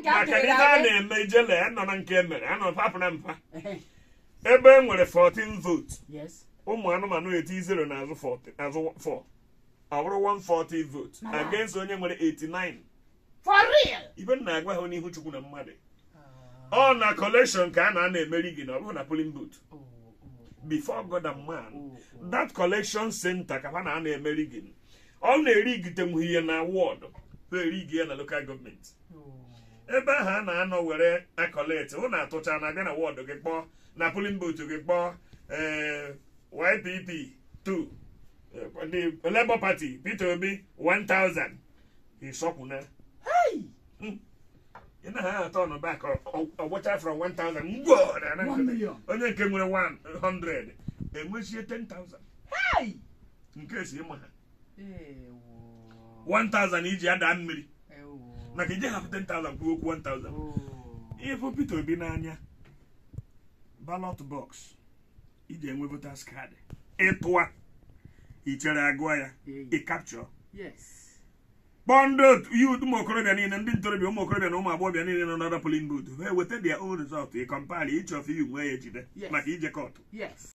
Ka m maka jere ife a aga. na-eme ijele anọ na nke emere anọ papụ na mpa Ehe. ebe e nwere 14 vote Yes. ụmụ anụmanụ eti 0 n'azụ 40 n'azụ 4 ọ bụrụ 140 vote Na ya. against onye nwere 89 For real. ibe m na-agwa ha n'ihu chukwu na mmadụ ọ na collection ka a na-ana emeri gị na ọ bụrụ na polling booth Oh, oh, before God and man oh, oh. that collection center ka ha na-ana emeri gị ọ na-eri gitenwu ihe na ward ha eri gị ya na local gọọmenti Oh. ebe ahụ a na-anọ were akọlet hụ na atụcha na abịa na wọdụ gị kpọọ na polin bootu gị kpọọ ee, YPP 2 eh, the Labour Party Peter Obi 1000 ịsọkwụna Hey. ị na ha atọ nọ back ọgbọcha from 1000 ngwo na- na- One million. onye nke nwere 100 enwechie 10000 Hey. nke si ịma ha Ewo. 1000 iji ada mmiri Ewo. maka ije hapụ 10000 kwuo okwu 1000 Oh. ihe bụ Peter Obi n'anya ballot box iji enwe voters card ịtụa ichere agụọ ya Hey. ị capture Yes. kpọọ ndị otu youth ụmụ okorobịa niile ndị ntorobịa ụmụ okorobịa na ụmụ agbọghọbịa niile nọ n'ọda polling booth ha eweta their own result ị compile each of you nwee ya ejide Yes. maka ije kọtụ Yes.